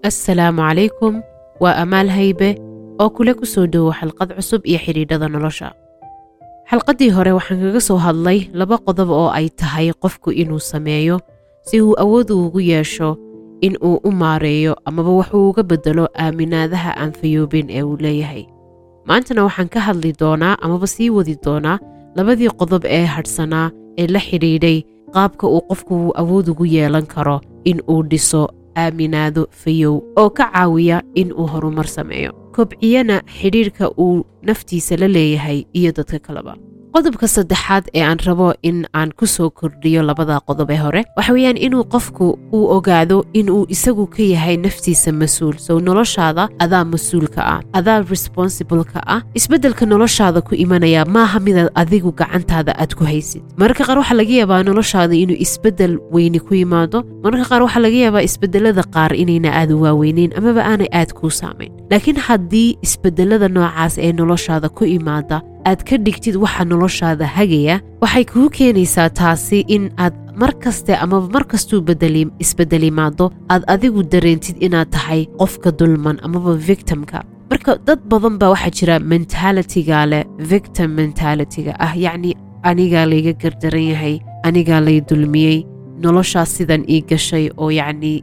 assalaamu calaykum waa amaal haybe oo kule ku soo dhowo xalqad cusub iyo xidhiidhada nolosha xalqaddii hore waxaan kaga soo hadlay laba qodob oo ay tahay qofku inuu sameeyo si uu awood ugu yeesho in uu u maareeyo amaba waxuu uga beddelo aaminaadaha aan fayoobin ee uu leeyahay maantana waxaan ka hadli doonaa amaba sii wadi doonaa labadii qodob ee hadhsanaa ee la xidhiidhay qaabka uu qofku awood ugu yeelan karo in uu dhiso aaminaado fayow oo ka caawiya in uu horumar sameeyo kobciyana xidhiidhka uu naftiisa la leeyahay iyo dadka kaleba qodobka saddexaad ee aan rabo in aan ku soo kordhiyo labada qodob ee hore waxa weeyaan inuu qofku uu ogaado inuu isagu ka yahay naftiisa mas-uul sow noloshaada adaa mas-uulka ah adaa responsibleka ah isbeddelka noloshaada ku imanaya maaha midaad adigu gacantaada aad ku haysid mararka qaar waxaa laga yaabaa noloshaada inuu isbeddel weyni ku yimaado mararka qaar waxaa laga yaabaa isbeddelada qaar inayna aad u waaweyneyn amaba aanay aad kuu saamayn laakiin haddii isbeddelada noocaas ee noloshaada ku imaada aad ka dhigtid waxa noloshaada hagaya waxay kuu keenaysaa taasi in aad mar kaste amaba mar kastuu isbeddelimaado aad adigu dareentid inaad tahay qofka dulman amaba victimka marka dad badan baa waxaa jira mentalitiga leh victim mentalitiga ah yacni anigaa layga gardaran yahay anigaa lay dulmiyey noloshaas sidan ii gashay oo yacnii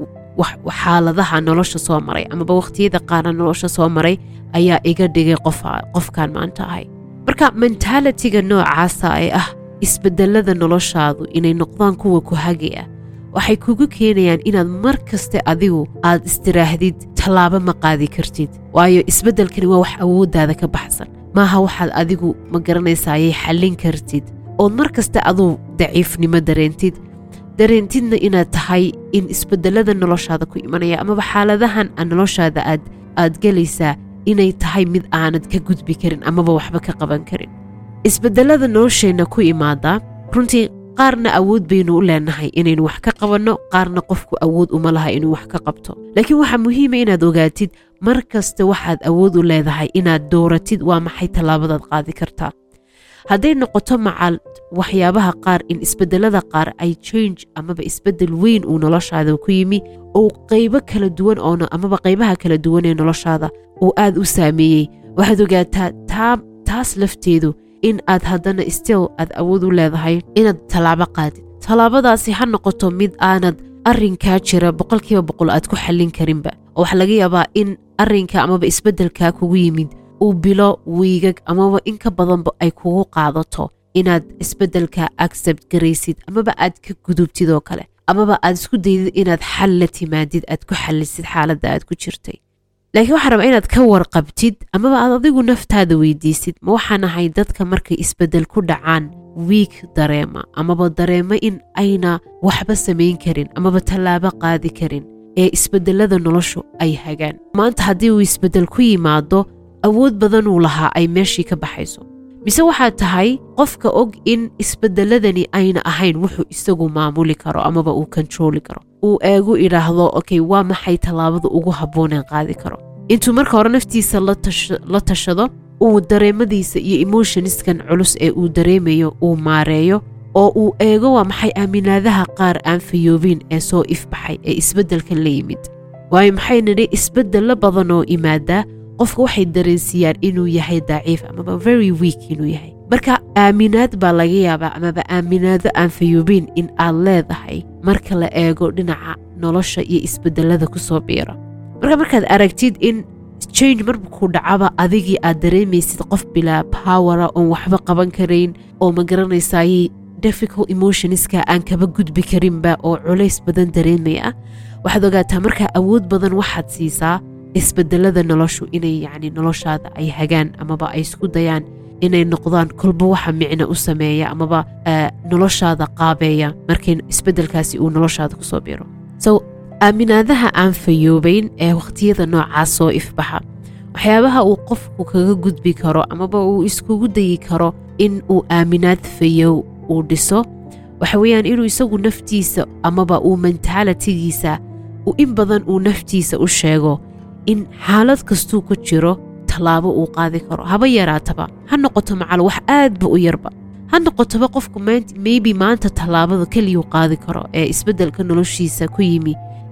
xaaladaha nolosha soo maray amaba wakhtiyada qaara nolosha soo maray ayaa iga dhigay qofkan maanta ahay marka mentalitiga noocaasa ee ah isbedelada noloshaadu inay noqdaan kuwa ku hagaya waxay kugu keenayaan inaad mar kaste adigu aad istiraahdid tallaabo ma qaadi kartid waayo isbeddelkani waa wax awooddaada ka baxsan maaha waxaad adigu ma garanaysayay xallin kartid ood mar kaste aduu daciifnimo dareentid dareentidna inaad tahay in isbedelada noloshaada ku imanaya amaba xaaladahan a noloshaada aad aad gelaysaa inay tahay mid aanad ka gudbi karin amaba waxba ka qaban karin isbedelada nolosheenna ku imaada runtii qaarna awood baynu u leenahay inaynu wax ka qabanno qaarna qofku awood uma laha inuu wax ka qabto laakiin waxaa muhiima inaad ogaatid mar kasta waxaad awood u leedahay inaad dooratid waa maxay tallaabadaad qaadi kartaa hadday noqoto macal waxyaabaha qaar in isbedelada qaar ay change amaba isbedel weyn uu noloshaada ku yimi oo qaybo kala duwan oo amaba qaybaha kala duwan ee noloshaada uu aad u saameeyey waxaad ogaataa taa taas lafteedu in aad haddana still aad awood u leedahay inaad tallaabo qaadid tallaabadaasi ha noqoto mid aanad arrinkaa jira boqolkiiba boqol aad ku xallin karinba oo waxaa laga yaabaa in arrinka amaba isbeddelkaa kugu yimid uu bilo wiigag amaba in ka badanba ay kugu qaadato inaad isbeddelka accept garaysid amaba aad ka gudubtid oo kale amaba aad isku daydid inaad xal la timaadid aad ku xallisid xaaladda aad ku jirtay laakiin waxaa rabaa inaad ka warqabtid amaba aad adigu naftaada weydiisid ma waxaan ahay dadka markay isbeddel ku dhacaan wiig dareema amaba dareema in ayna waxba samayn karin amaba tallaabo qaadi karin ee isbeddelada noloshu ay hagaan maanta haddii uu isbeddel ku yimaado awood badanuu lahaa ay meeshii ka baxayso mise waxaad tahay qofka og in isbeddeladani ayna ahayn wuxuu isagu maamuli karo amaba uu kontarooli karo uu eegu idhaahdo okey waa maxay tallaabada ugu habbooneen qaadi karo intuu marka hore naftiisa la tashado uu dareemadiisa iyo emotioniskan culus ee uu dareemayo uu maareeyo oo uu eego waa maxay aaminaadaha qaar aan fayoobin ee soo ifbaxay ee isbeddelkan la yimid waayo maxay nidhi isbeddelo badan oo imaadaa qofka waxay dareensiiyaan inuu yahay daciif amaba very weak inuu yahay marka aaminaad baa laga yaabaa amaba aaminaado aan fayoobin in aad leedahay marka la eego dhinaca nolosha iyo isbeddelada ku soo biira marka markaad aragtid in change markuu dhacaba adigii aad dareemaysid qof bilaa powera oon waxba qaban karayn oo ma garanaysayey difficult emotionska aan kaba gudbi karinba oo culays badan dareemaya waxaad ogaataa markaa awood badan waxaad siisaa isbedelada noloshu inay yacni noloshaada ay hagaan amaba ay isku dayaan inay noqdaan kolba waxa micno u sameeya amaba noloshaada qaabeeya markay isbeddelkaasi uu noloshaada kusoo biro so aaminaadaha aan fayoobayn ee wakhtiyada noocaas soo ifbaxa waxyaabaha uu qofku kaga gudbi karo amaba uu iskugu dayi karo in uu aaminaad fayow uu dhiso waxa weeyaan inuu isagu naftiisa amaba uu mentaalitigiisa in badan uu naftiisa u sheego in xaalad kastuu ku jiro tallaabo uu qaadi karo haba yaraataba ha noqoto macal wax aadba u yarba ha noqotoba qofku maybe maanta tallaabada keliyuu qaadi karo ee isbeddelka noloshiisa ku yimi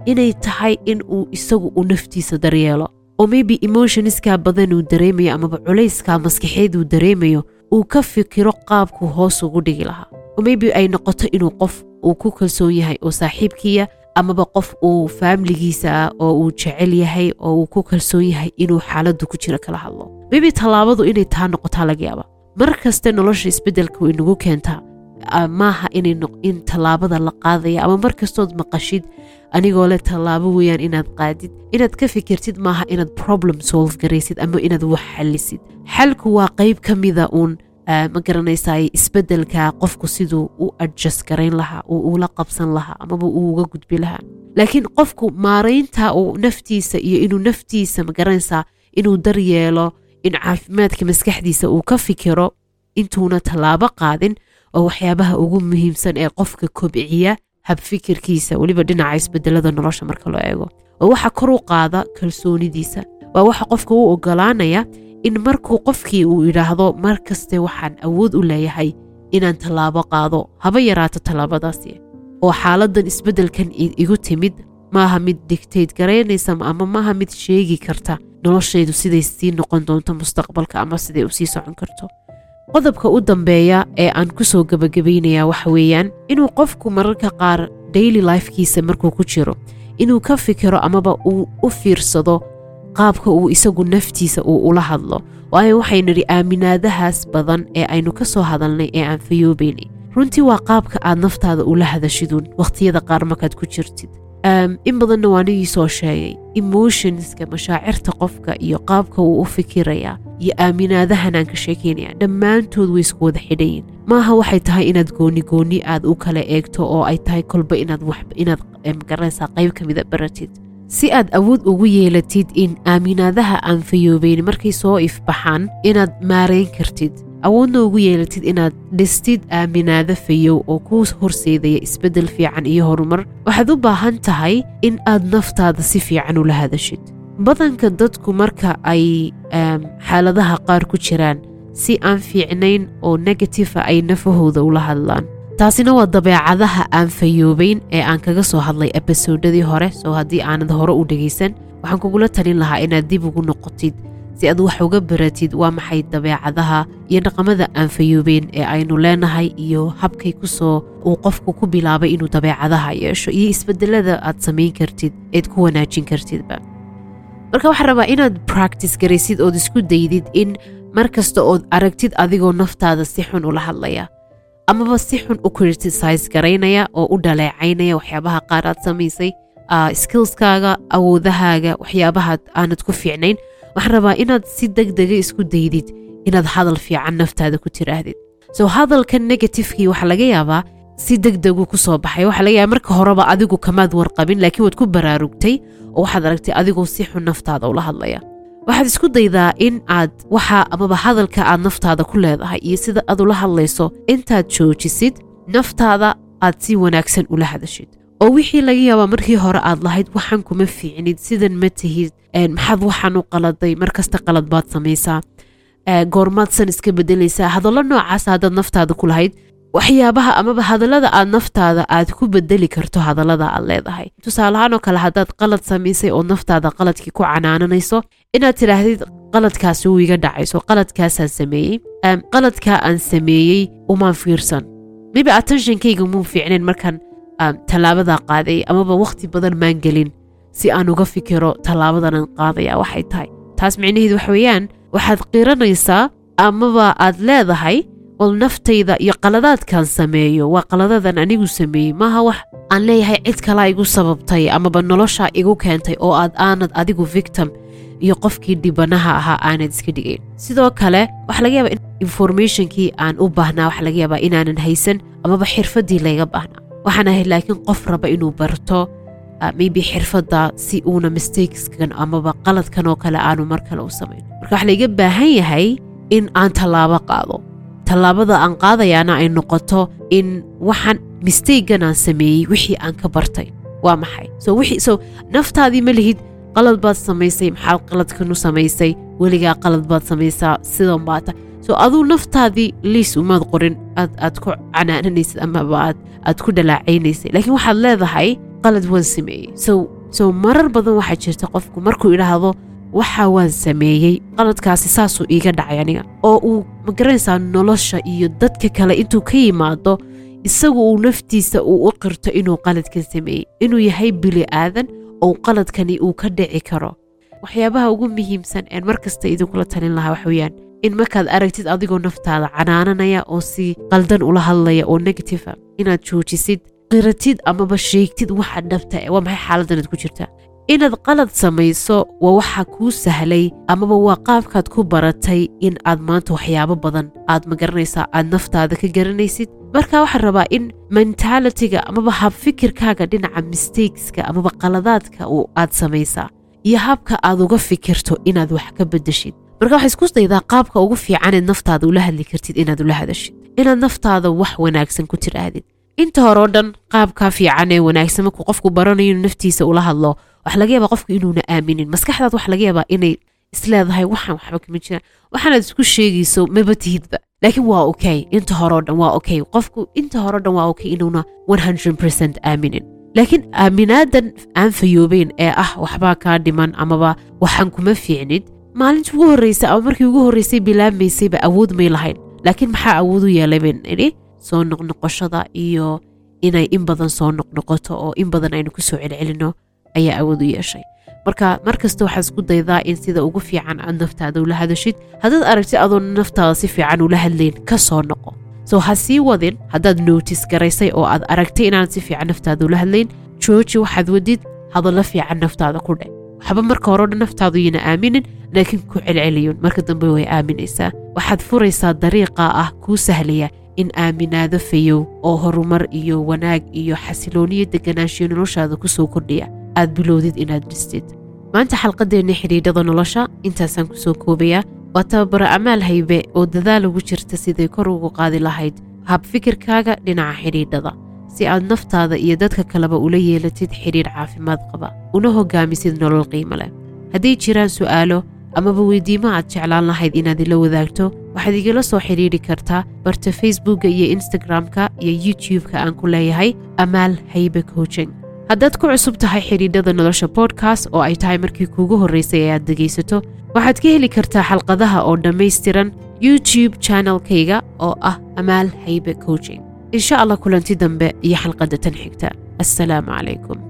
inay tahay in uu isagu uu naftiisa daryeelo oo maybe emotionskaa badan uu dareemayo amaba culayskaa maskaxeed uu dareemayo uu ka fikiro qaabkuu hoos ugu dhigi lahaa oo maybe ay noqoto inuu qof uu ku kalsoon yahay oo saaxiibkiya amaba qof uu faamiligiisa ah oo uu jecel yahay oo uu ku kalsoon yahay inuu xaaladdu ku jiro kala hadlo maybe tallaabadu inay taa noqotaa laga yaaba mar kaste nolosha isbeddelka way nagu keentaa maaha in tallaabada la qaadaya ama mar kastood maqashid anigoo leh tallaabo weeyaan inaad qaadid inaad ka fikirtid maaha inaad problem solve garaysid ama inaad wax xallisid xalku waa qayb ka mida uun ma garanaysaay isbeddelka qofku siduu u adjust garayn lahaa uu ula qabsan lahaa amaba uu uga gudbi lahaa laakiin qofku maaraynta uu naftiisa iyo inuu naftiisa ma garanaysaa inuu daryeelo in caafimaadka maskaxdiisa uu ka fikiro intuuna tallaabo qaadin oo waxyaabaha ugu muhiimsan ee qofka kobciya habfikirkiisa weliba dhinaca isbedelada nolosha marka loo eego oo waxa kor u qaada kalsoonidiisa waa waxa qofka u ogolaanaya in markuu qofkii uu idhaahdo mar kaste waxaan awood u leeyahay inaan tallaabo qaado haba yaraato tallaabadaasi oo xaaladan isbeddelkan igu timid maaha mid digtayd garaynaysa ama maaha mid sheegi karta noloshaydu siday sii noqon doonto mustaqbalka ama siday u sii socon karto qodobka u dambeeya ee aan ku soo gebagabaynayaa waxa weeyaan inuu qofku mararka qaar daily lifekiisa markuu ku jiro inuu ka fikiro amaba uu u fiirsado qaabka uu isagu naftiisa uu ula hadlo waayo waxay nidhi aaminaadahaas badan ee aynu ka soo hadalnay ee aan fayoobaynay runtii waa qaabka aad naftaada ula hadashiduun wakhtiyada qaar markaad ku jirtid in badanna waa nigii soo sheegay emotionska mashaacirta qofka iyo qaabka uu u fikirayaa iyo aaminaadahan aan ka sheekaynaya dhammaantood way isku wada xidhayin maaha waxay tahay inaad gooni gooni aad u kala eegto oo ay tahay kolba inaad inaad magaranaysaa qayb ka mida baratid si aad awood ugu yeelatid in aaminaadaha aan fayoobayn markay soo ifbaxaan inaad maarayn kartid awoodna ugu yeelatid inaad dhistid aaminaado fayow oo kuu horseedaya isbeddel fiican iyo horumar waxaad u baahan tahay in aad naftaada si fiican ula hadashid badanka dadku marka ay xaaladaha qaar ku jiraan si aan fiicnayn oo negatifa ay nafahooda ula hadlaan taasina waa dabeecadaha aan fayoobayn ee aan kaga soo hadlay ebisoodadii hore soo haddii aanad hore u dhegaysan waxaan kugula talin lahaa inaad dib ugu noqotid si aad wax uga baratid waa maxay dabeecadaha iyo dhaqamada aan fayoobeyn ee aynu leenahay iyo habkay kusoo uu qofku ku bilaabay inuu dabeecadaha yeesho iyo isbedelada aad samayn kartid eed ku wanaajin kartidba marka waxaan rabaa inaad practice garaysid ood isku daydid in mar kasta ood aragtid adigoo naftaada si xun ula hadlaya amaba si xun u criticize garaynaya oo u dhaleecaynaya waxyaabaha qaar aad samaysay skillskaaga awoodahaaga waxyaabaha aanad ku fiicnayn waxaan rabaa inaad si deg dega isku daydid inaad hadal fiican naftaada ku tiraahdid so hadalka negatifekii waxaa laga yaabaa si deg degu ku soo baxay waxaa laga yaaba marka horeba adigu kamaad warqabin laakiin waad ku baraarugtay oo waxaad aragtay adigoo si xun naftaada ula hadlaya waxaad isku daydaa in aad waxa amaba hadalka aad naftaada ku leedahay iyo sida aad ula hadlayso intaad joojisid naftaada aad si wanaagsan ula hadashid oo wixii laga yaabaa markii hore aad lahayd waxaan kuma fiicnid sidan ma tihid maxaad waxaan u qaladay mar kasta qalad baad samaysaa goormaad san iska bedelaysaa hadallo noocaas haddaad naftaada ku lahayd waxyaabaha amaba hadallada aad naftaada aad ku bedeli karto hadallada aad leedahay tusaalahaan oo kale haddaad qalad samaysay oo naftaada qaladkii ku canaananayso inaad tidhaahdid qaladkaasi wuu iga dhacayso qaladkaasaan sameeyey qaladkaa aan sameeyey umaan fiirsan maybe attentionkayga muu fiicnayn markaan tallaabadaa qaaday amaba wakhti badan maan gelin si aan uga fikiro tallaabadanan qaadaya waxay tahay taas micnaheedu wax weeyaan waxaad qiranaysaa amaba aad leedahay wal naftayda iyo qaladaadkan sameeyo waa qaladadan anigu sameeyey maaha wax aan leeyahay cid kalaa igu sababtay amaba noloshaa igu keentay oo aad aanad adigu victim iyo qofkii dhibanaha ahaa aanad iska dhigayn sidoo kale waxaa laga yaabaa in informationkii aan u baahnaa waxaa laga yaabaa inaanan haysan amaba xirfaddii layga baahnaa waxaan ahayd laakiin qof raba inuu barto maybe xirfadda si uuna mistakeskan amaba qaladkan oo kale aanu mar kale u samayn marka waxaa laiga baahan yahay in aan tallaabo qaado tallaabada aan qaadayaana ay noqoto in waxaan mistakegan aan sameeyey wixii aan ka bartay waa maxay so wixii so naftaadii ma lihid qalad baad samaysay maxaad qaladkan u samaysay weligaa qalad baad samaysaa sidan baata so aduu naftaadii liis umaad qorin aad aad ku canaananaysid amaba aad aad ku dhalaacaynaysay laakiin waxaad leedahay qalad waan sameeyey so so marar badan waxaa jirta qofku markuu idhaahdo waxa waan sameeyey qaladkaasi saasuu iiga dhacay aniga oo uu magaranaysaa nolosha iyo dadka kale intuu ka yimaado isagu uu naftiisa uu u qirto inuu qaladkan sameeyey inuu yahay bili aadan oo qaladkani uu ka dhici karo waxyaabaha ugu muhiimsan een mar kasta idinkula talin lahaa wax weeyaan in markaad aragtid adigoo naftaada canaananaya oo si qaldan ula hadlaya oo negatifa inaad joojisid qiratid amaba sheegtid waxa dhabta waa maxay xaaladanaad ku jirta inaad qalad samayso waa waxa kuu sahlay amaba waa qaabkaad ku baratay in aad maanta waxyaabo badan aad magaranaysaa aad naftaada ka garanaysid marka waxaan rabaa in mentalitiga amaba habfikirkaaga dhinaca mistakeska amaba qaladaadka uu aad samaysaa iyo habka aad uga fikirto inaad wax ka bedeshid marka waxaa isku daydaa qaabka ugu fiicaneed naftaada ula hadli kartid inaad ula hadashid inaad naftaada wax wanaagsan ku tiraahdid inta hore oo dhan qaabkaa fiican ee wanaagsan markuu qofku baranayo inuu naftiisa ula hadlo waxa laga yaabaa qofku inuuna aaminin maskaxdaad waxa laga yaabaa inay isleedahay waxaan waxba kama jiraan waxaanaad isku sheegayso maba tihidba laakiin waa okay inta hore oo dhan waa okay qofku inta hore oo dhan waa okay inuuna 100% aaminin laakiin aaminaadan aan fayoobeyn ee ah waxbaa kaa dhiman amaba waxaan kuma fiicnid maalintii ugu horreysay ama markii ugu horreysay bilaabmaysayba awood may lahayn laakiin maxaa awood u yeelay bayn idhi soo noqnoqoshada iyo inay in badan soo noqnoqoto oo in badan aynu kusoo celcelino ayaa awood u yeeshay marka mar kasta waxaad isku daydaa in sida ugu fiican aad naftaada ula hadashid haddaad aragtid adoo naftaada si fiican ula hadlayn ka soo noqo so ha sii wadin haddaad nootis garaysay oo aad aragtay inaanad si fiican naftaada ula hadlayn jooji waxaad wadid hadallo fiican naftaada ku dheh waxba marka hore o dhan naftaadu yana aaminin laakiin ku celceliyun marka dambe way aaminaysaa waxaad furaysaa dariiqa ah kuu sahlaya in aaminaado fayow oo horumar iyo wanaag iyo xasilooniyo deganaanshiyo noloshaada kusoo kordhiya aad bilowdid inaad dhistid maanta xalqadeenna xidhiidhada nolosha intaasaan kusoo koobayaa waa tababaro amaal haybe oo dadaal ugu jirta siday kor ugu qaadi lahayd habfikirkaaga dhinaca xidhiidhada si aad naftaada iyo dadka kaleba ula yeelatid xidhiidh caafimaad qaba una hogaamisid nolol qiimo leh hadday jiraan su'aalo amaba weydiimo aad jeclaan lahayd inaad ila wadaagto waxaad igala soo xidhiidhi kartaa barta facebookka iyo instagram-ka iyo youtube-ka aan ku leeyahay amaal haybe coaching haddaad ku cusub tahay xidhiidhada nolosha bodkast oo ay tahay markii kuugu horraysay ee aad dhegaysato waxaad ka heli kartaa xalqadaha oo dhammaystiran youtube channelkayga oo ah amaal haybe coaching insha allah kulanti dambe iyo xalqadda tan xigta assalaamu calaykum